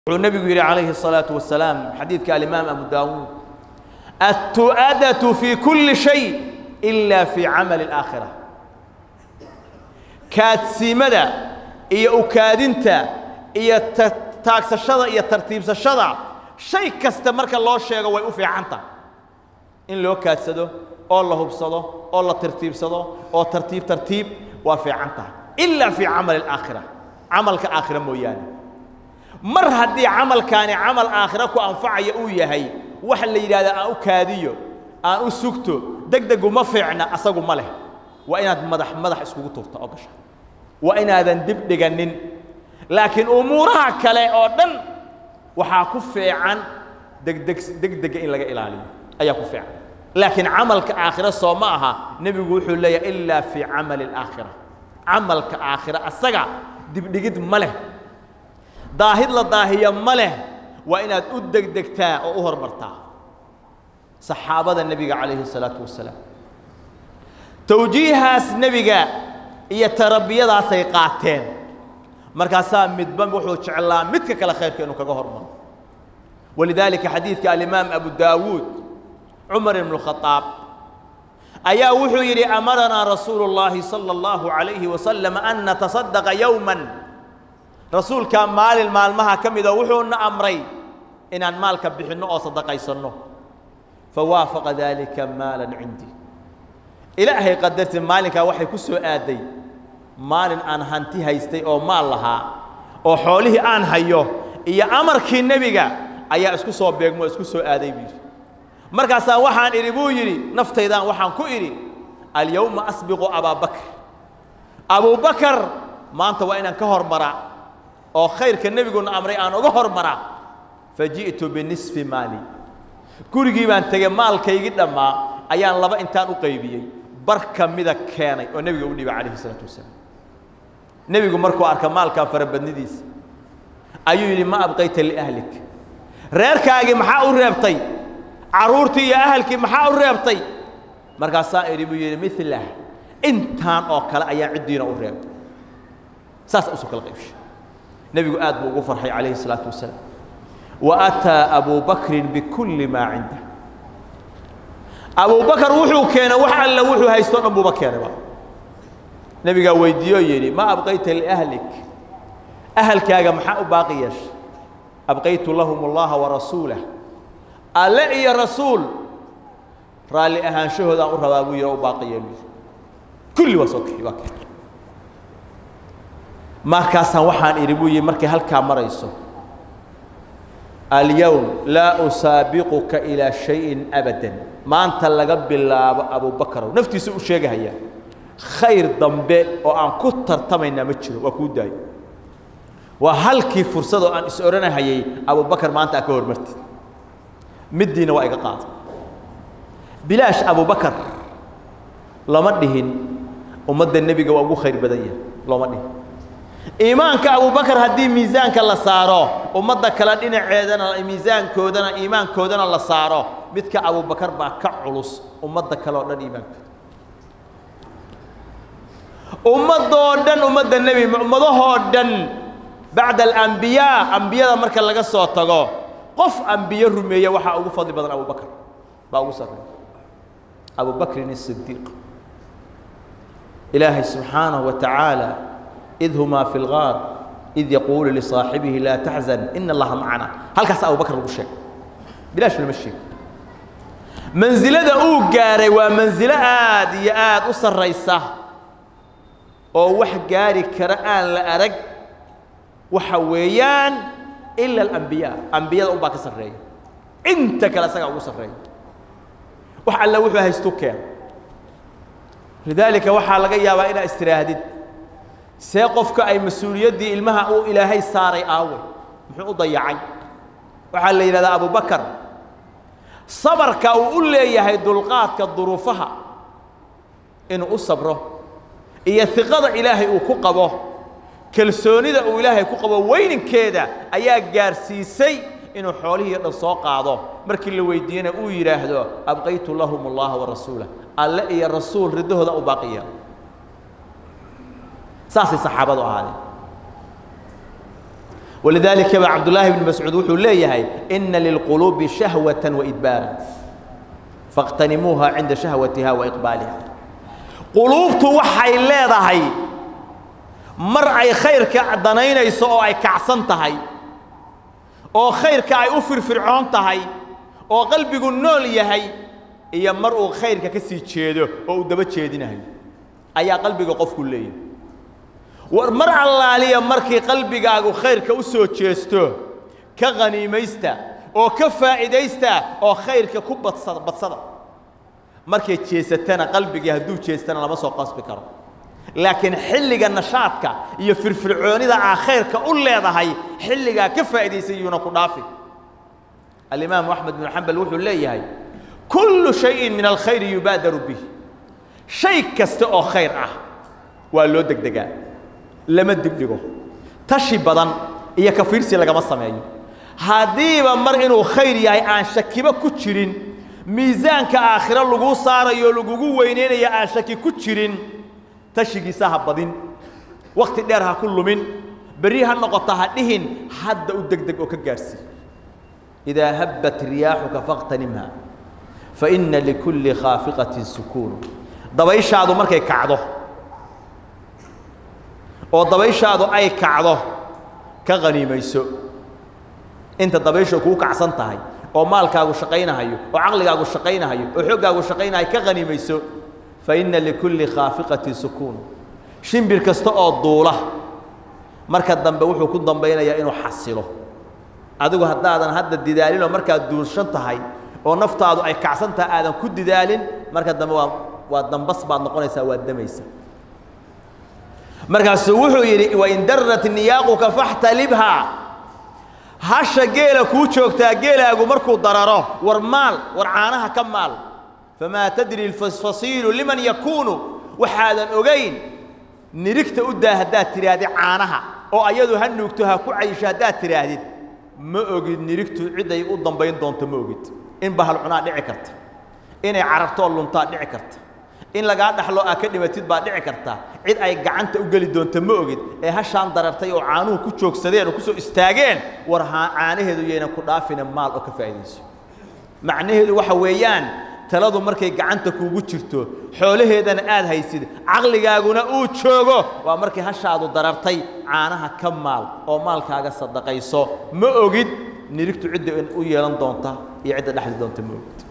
wuxuu nebigu yidhi calayhi الصalaaةu wasalaam xadiidka alimaam abu daawuud الtu'adatu fi kuli shay إila fi camali الآakhira kaadsiimada iyo ukaadinta iyo taagsashada iyo tartiibsashada shay kasta marka loo sheego way u fiicanta in loo kaadsado oo la hubsado oo la tartiibsado oo tartiib tartiib waa fiican tahay ilaa fii camali الآakhira camalka aakhira mooyaane mar haddii camalkaani camal aakhira ku anfacaya uu yahay waxa la yidhahdaa aan u kaadiyo aan u sugto deg degu ma fiicna asagu ma leh waa inaad madax madax iskugu turta oo gasha waa inaadan dib dhiganin laakiin umuuraha kale oo dhan waxaa ku fiican degdeg degdega in laga ilaaliyo ayaa ku fiican laakiin camalka aakhira soo ma aha nebigu wuxuu leeyahay ilaa fii camali الaakhira camalka aakhira asaga dibdhigid ma leh daahid la daahiya ma leh waa inaad u degdegtaa oo u hormartaa saxaabada nebiga calayhi الsalaatu wasalaam towjiihaas nebiga iyo tarabiyadaasay qaateen markaasaa midba wuxuu jeclaa midka kale khayrka inuu kaga hormaro walidaalika xadiidka alimaam abu daawuud cumar ibn اkhaaab ayaa wuxuu yidhi amaranaa rasuulu اllahi salى اllahu عalayhi wasalam an nataصadaqa yowma rasuulkaa maalin maalmaha ka mida wuxuuna amray inaan maalka bixinno oo sadaqaysanno fawaafaqa daalika maalan cindii ilaahay qadartii maalinkaa waxay ku soo aaday maalin aan hanti haystay oo maal lahaa oo xoolihii aan hayo iyo amarkii nebiga ayaa isku soo beegmo isku soo aaday buu yidhi markaasaa waxaan idhi buu yidhi naftaydaan waxaan ku idhi alyowma asbiqu abaabakr abubakar maanta waa inaan ka hormaraa oo khayrka nebiguna amray aan uga hormaraa faji'tu binisfi maali gurigii baan tegey maalkaygii dhammaa ayaan laba intaan u qaybiyey bar ka mida keenay oo nebiga u dhiibay calayhi isalaatu wasalaam nebigu markuu arka maalkaa farabadnidiisa ayuu yidhi ma abqayta liahlik reerkaagii maxaa u reebtay carruurtii iyo ahalkii maxaa u reebtay markaasaa idhi buu yidhi milah intaan oo kale ayaa ciddiina u reebay saas usoo kala qaybshay nebigu aad buu ugu farxay calayhi الsalaatu wasalaam wa ataa abu bakrin bikulli maa cindah abu bakar wuxuu keenay wax alla wuxuu haysto o dhan buuba keenayba nebigaa weydiiyoo yidhi ma abqayta liahlik ahalkaaga maxaa u baaqi yeeshay abqaytu lahum اllaha warasuulah alle iyo rasuul raalli ahaanshahoodaan u rabaa buu yidhi o u baaqi yeelu kulli waa soo kixi waa keenay markaasaan waxaan idhi buu yihi markay halkaa marayso alyowm laa usaabiquka ilaa shayin abadan maanta laga bilaabo abubakarow naftiisa u sheegahayaa khayr dambe oo aan ku tartamaynaa ma jiro waa kuu daayo waa halkii fursadoo aan is odhanahayay abubakar maanta aa ka hormartid middiina waa iga qaada bilaash abubakar lama dhihin ummadda nebiga waa ugu khayr badan yahay looma dhihin iimaanka abubakar haddii miisaanka la saaro ummadda kale dhinaceedana miisaankoodana iimaankoodana la saaro midka abubakar baa ka culus ummadda kale oo dhan iimaankooda ummadoo dhan ummadda nebi ummadahoo dhan bacda alambiyaa ambiyada marka laga soo tago qof ambiye rumeeya waxaa ugu fadli badan abubakar baa ugu sarreeya abubakrin الصidiiq ilaahay subxaanaه wa tacaala id humaa fi اlgaar id yaquulu lisaaxibihi laa taxzan ina allaha macana halkaas abubakar lagu sheegay bilaash lama sheego mansilada uu gaaray waa mansilo aad iyo aad u sarraysa oo wax gaari kara aan la arag waxa weeyaan ila alambiyaa ambiyada unbaa ka sarreeya inta kale isagaa ugu sarreeya wax alle wuxuu haystu keen lidaalika waxaa laga yaabaa inaa istiraahdid see qofka ay mas-uuliyaddii ilmaha uu ilaahay saaray aawe muxuu u dayacay waxaa la yidhahdaa abubakar sabarka uu u leeyahay dulqaadka duruufaha inuu u sabro iyo hiqada ilaahay uu ku qabo kalsoonida uu ilaahay ku qabo weyninkeeda ayaa gaarsiisay inuu xoolihii o dhan soo qaado markii la weydiiyena uu yidhaahdo abqaytu lahum اllaha warasuulah alle iyo rasuul riddahooda u baaqiya saasay saxaabadu ahaadeen walidaalika ba cabdullaahi bni mascuud wuxuu leeyahay ina lilquluubi shahwatan waidbaaran fاqtanimuuha cinda shahwatiha waiqbaaliha quluubtu waxay leedahay mar ay khayrka danaynayso oo ay kacsan tahay oo khayrka ay u firfircoon tahay oo qalbigu nool yahay iyo mar uu khayrka ka sii jeedo oo uu daba jeedinayo ayaa qalbiga qofku leeyahay war mar allaaliya markii qalbigaagu khayrka u soo jeesto ka khaniimaysta oo ka faa'iidaysta oo khayrka ku badsada badsada markay jeesatana qalbigii hadduu jeestana lama soo qasbi karo laakiin xilliga nashaadka iyo firfircoonida aa khayrka u leedahay xilligaa ka faa'idaysay yuuna ku dhaafi alimaamu axmed binu xambal wuxuu leeyahay kullu shayin min alkhayri yubaadaru bih shay kasta oo khayr ah waa loo degdegaa lama dibdhigo tashi badan iyo kafiirsi lagama sameeyo haddiiba mar inuu khayr yahay aan shakiba ku jirin miisaanka aakhiro laguu saarayo lagugu weynaynaya aan shaki ku jirin tashigiisa ha badin wakhti dheer ha ku lumin berri ha noqoto ha dhihin hadda u degdeg oo ka gaarhsii idaa habbat riyaaxuka faqtanimha fa inna likulli khaafiqatin sukuunu dabayshaadu markay kacdo oo dabayshaadu ay kacdo ka qaniimayso inta dabaysha kuu kacsan tahay oo maalkaagu shaqaynahayo oo caqligaagu shaqaynahayo oo xooggaagu shaqaynahayo ka qaniimayso fa inna likulli khaafiqatin sukuun shimbir kasta oo duula marka dambe wuxuu ku dambaynayaa inuu xasilo adigu haddaadan hadda didaalinoo markaad duulshan tahay oo naftaadu ay kacsan tahay aadan ku didaalin marka dambe waa waa dambas baad noqonaysaa waad damaysa markaasuu wuxuu yidhi wain darrat niyaaquka faxtalibhaa hasha geela kuu joogtaa geelaagu markuu dararo war maal war caanaha ka maal famaa tadri lfasiilu liman yakuunu waxaadan ogayn nirigta u daa haddaad tidhaahdid caanaha oo ayadu ha nuugto ha ku cayisho haddaad tidhaahdid ma ogid nirigtu ciday u dambayn doonto ma ogid in bahal cunaa dhici karta inay carartoo luntaa dhici karta in lagaa dhaxlo aa ka dhimatid baa dhici karta cid ay gacanta u geli doonto ma ogid ee hashaan darartay oo caanuhu ku joogsadeen oo kusoo istaageen war caanaheedu yaynan ku dhaafina maal oo ka faa'iidayso macnaheedu waxa weeyaan taladu markay gacanta kuugu jirto xoolaheedana aad haysid caqligaaguna uu joogo waa markay hashaadu darartay caanaha ka maal oo maalkaaga sadaqayso ma ogid nirigtu cidda u yeelan doonta iyo cidda dhexli doonta ma ogid